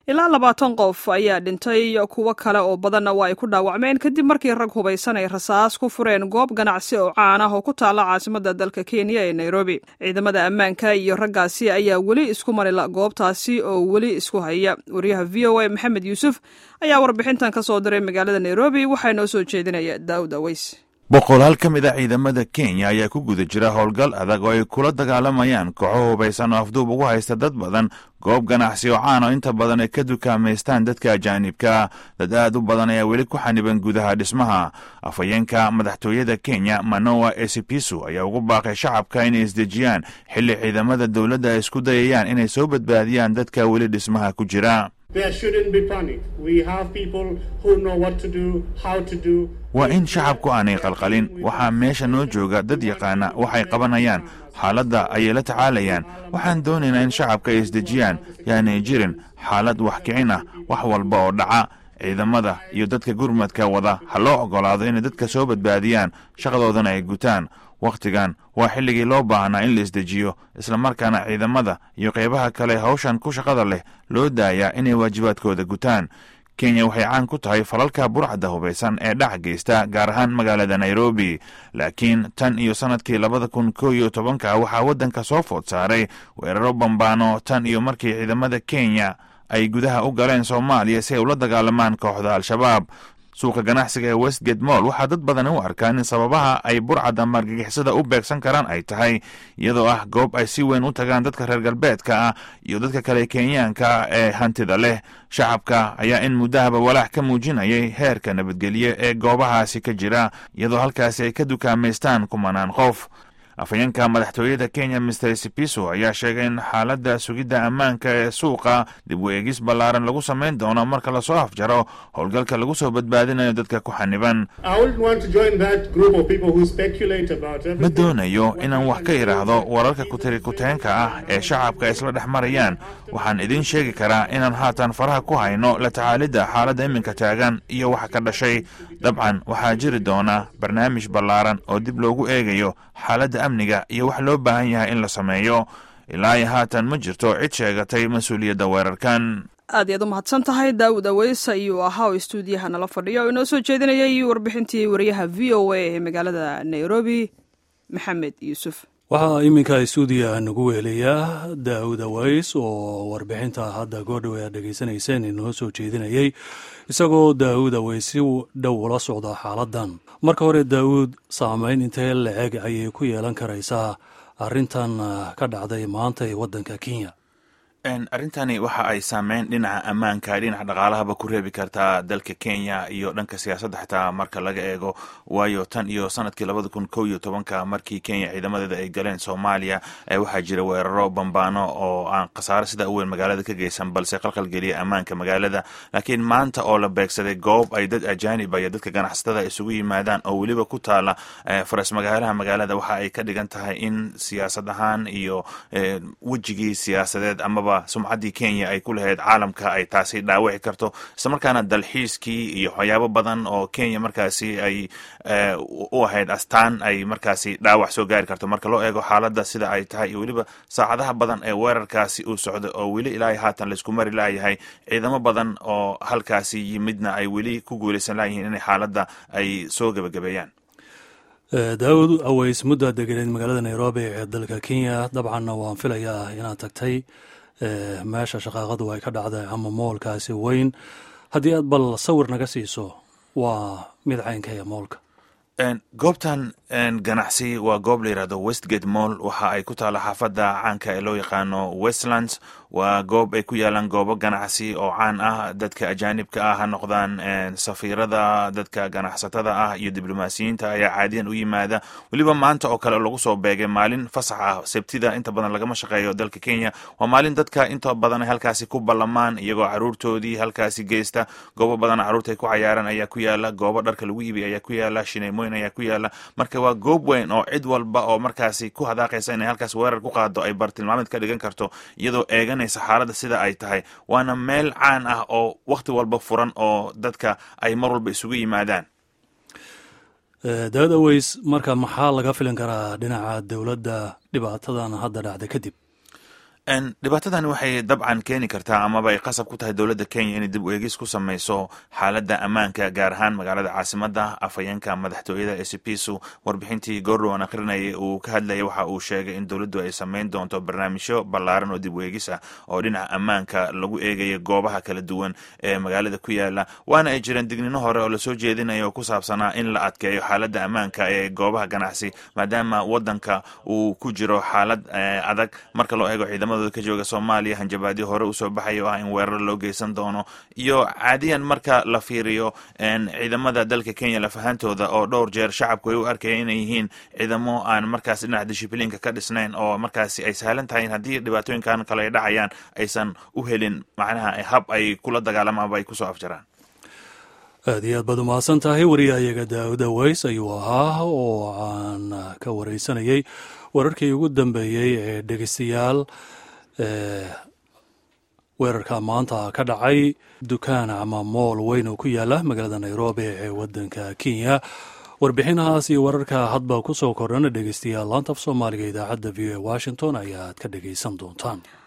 ilaa labaatan qof ayaa dhintay kuwo kale oo badanna waa ay ku dhaawacmeen kadib markii rag hubaysan ay rasaas ku fureen goob ganacsi oo caan ah oo ku taalla caasimadda dalka kenya ee nairobi ciidamada ammaanka iyo raggaasi ayaa weli isku marila goobtaasi oo weli isku haya wariyaha v o a maxamed yuusuf ayaa warbixintan ka soo diray magaalada nairobi waxaa noo soo jeedinaya daawud aweys boqolaal ka mid a ciidamada kenya ayaa ku guda jira howlgal adag oo ay kula dagaalamayaan kooxo hubaysan oo afduub ugu haysta dad badan goob ganacsi oo caan oo inta badan ay ka dukaamaystaan dadka ajaanibka dad aad u badan ayaa weli ku xaniban gudaha dhismaha afhayeenka madaxtooyada kenya manoa esipisu ayaa ugu baaqay shacabka inay isdejiyaan xilli ciidamada dowladda ay isku dayayaan inay soo badbaadiyaan dadka weli dhismaha ku jira waa in shacabku aanay qalqalin waxaa meesha noo jooga dad yaqaana waxay qabanayaan xaaladda ayay la tacaalayaan waxaan doonaynaa in shacabka ay isdejiyaan yaanay jirin xaalad wax kicin ah wax walba oo dhaca ciidamada iyo dadka gurmadka wada ha loo oggolaado inay dadka soo badbaadiyaan shaqadoodana ay gutaan wakhtigan waa xilligii loo baahnaa in la isdejiyo islamarkaana ciidamada iyo qaybaha kale hawshan ku shaqada leh loo daayaa inay waajibaadkooda gutaan kenya waxay caan ku tahay falalka burcadda hubaysan ee dhac geysta gaar ahaan magaalada nairobi laakiin tan iyo sannadkii labada kun koo iyo tobanka waxaa waddanka soo food saaray weeraro bambaano tan iyo markii ciidamada kenya ay gudaha u galeen soomaaliya si ay ula dagaalamaan kooxda al-shabaab suuqa ganacsiga ee westgate moll waxaa dad badan u arkaan in sababaha ay burcadda margagixisada u beegsan karaan ay tahay iyadoo ah goob ay si weyn u tagaan dadka reer galbeedka ah iyo dadka kale kenyaanka ee hantida leh shacabka ayaa in muddahaba walaac ka muujinayay heerka nabadgelye ee goobahaasi ka jira iyadoo halkaasi ay ka dukaamaystaan kumanaan qof afhayeenka madaxtooyada kenya mister sipiso ayaa sheegay in xaaladda sugidda ammaanka ee suuqa dib u eegis ballaaran lagu samayn doono marka lasoo afjaro howlgalka lagu soo badbaadinayo dadka ku xaniban ma doonayo inaan wax ka idhaahdo wararka kutirikuteenka ah ee shacabka isla dhex marayaan waxaan idiin sheegi karaa inaan haatan faraha ku hayno la tacaalidda xaaladda iminka taagan iyo waxa ka dhashay dabcan waxaa jiri doona barnaamij ballaaran oo dib loogu eegayo xaaladda amniga iyo wax loo baahan yahay in la sameeyo ilaa iyo haatan ma jirto cid sheegatay mas-uuliyadda weerarkan aad iyaad u mahadsan tahay daawud aweys ayuu ahaa oo istuudiyaha nala fadhiya oo inoo soo jeedinayay warbixintii wariyaha v o a ee magaalada nairobi maxamed yuusuf waxaa iminka istuudiya nagu weelayaa daawud aweys oo warbixinta hadda goordhow aad dhegaysanayseen inoo soo jeedinayay isagoo daawud aweys si dhow ula socda xaaladan marka hore daawud saameyn intee la-eg ayay ku yeelan karaysaa arrintan ka dhacday maanta ee waddanka kenya arrintani waxa ay saameyn dhinaca ammaanka dhinaca dhaqaalahaba ku reebi kartaa dalka kenya iyo dhanka siyaasadda xitaa marka laga eego waayo tan iyo sanadkii labada kun kow iyo tobanka markii kenya ciidamadeeda ay galeen soomaaliya waxaa jira weeraro bambaano oo aan khasaare sida u weyn magaalada ka geysan balse qalqalgeliya ammaanka magaalada laakiin maanta oo la beegsaday goob ay dad ajaaniba iyo dadka ganacsatada isugu yimaadaan oo weliba ku taala faras magaalaha magaalada waxa ay ka dhigan tahay in siyaasad ahaan iyo wejigii siyaasadeed amaba sumcaddii kenya ay ku lahayd caalamka ay taasi dhaawici karto islamarkaana dalxiiskii iyo waxyaabo badan oo kenya markaasi ay u ahayd astaan ay markaasi dhaawac soo gaari karto marka loo eego xaaladda sida ay tahay iyo weliba saacadaha badan ee weerarkaasi uu socdo oo weli ilaa haatan laysku mari laayahay ciidamo badan oo halkaasi yimidna ay weli ku guulaysan laayihiin inay xaaladda ay soo gebagabeeyaan daawud aweys mudda deganeed magaalada nairobi ee dalka kenya dabcanna waan filayaa inaad tagtay meesha shaqaaqadu ay ka dhacday ama moolkaasi weyn haddii aad bal sawir naga siiso waa mid caynkaya moolka goobtan ganacsi waa goob la yidhahdo westgate moll waxa ay ku taalla xaafadda caanka ee loo yaqaano westlands waa goob ay ku yaalaan goobo ganacsi oo caan ah dadka ajaanibka ah ha noqdaan safiirada dadka ganacsatada ah iyo diblomaasiyiinta ayaa caadiyan u yimaada weliba maanta oo kale lagu soo beegay maalin fasax ah sabtida inta badan lagama shaqeeyo dalka kenya waa maalin dadka inta badan ay halkaasi ku ballamaan iyagoo caruurtoodii halkaasi geysta goobo badan caruurta ay ku cayaaraan ayaa ku yaala goobo dharka lagu iibiy ayaa ku yaala shineemooyin ayaa ku yaala marka waa goob weyn oo cid walba oo markaasi ku hadaaqaysa inay halkaas weerar ku qaado ay bartilmaameed ka dhigan karto iyadoo eeganaysa xaaladda sida ay tahay waana meel caan ah oo wakhti walba furan oo dadka ay mar walba isugu yimaadaan daawud aweys marka maxaa laga filan karaa dhinaca dowladda dhibaatadan hadda dhacda kadib dhibaatadani waxay dabcan keeni kartaa amaba ay qasab ku tahay dowladda kenya inay dib u eegis ku sameyso xaaladda ammaanka gaar ahaan magaalada caasimada afhayeenka madaxtooyada ee sipisu warbixintii goordhowan akhrinayay uu ka hadlayay waxa uu sheegay in dowladdu ay sameyn doonto barnaamijyo ballaaran oo dib u eegis ah oo dhinaca ammaanka lagu eegaya goobaha kala duwan ee magaalada ku yaala waana ay jireen dignino hore oo lasoo jeedinaya oo ku saabsanaa in la adkeeyo xaaladda ammaanka ee goobaha ganacsi maadaama wadanka uu ku jiro xaalad adag marka loo eego ciidamada ka jooga soomaaliya hanjabaadyo hore usoo baxay oo ah in weerar loo geysan doono iyo caadiyan marka la fiiriyo ciidamada dalka kenya lafahantooda oo dhowr jeer shacabku ay u arkayeen inay yihiin ciidamo aan markaas dhinaca dishibliinka ka dhisnayn oo markaasi ay sahlan tahay in haddii dhibaatooyinkan kale ay dhacayaan aysan u helin macnaha hab ay kula dagaalamaan aba ay kusoo afjaraan aad iyo aad baad umahadsan tahay wariyahayaga daawuda ways ayuu ahaa oo aan ka wareysanayay wararkii ugu dambeeyey ee dhegeystayaal weerarka maanta ka dhacay dukaan ama mool weyn oo ku yaala magaalada nairobi ee wadanka kenya warbixinahaas iyo wararka hadba ku soo kordhana dhegeystayaal laanta af soomaaliga idaacadda v o e washington ayaad ka dhegeysan doontaan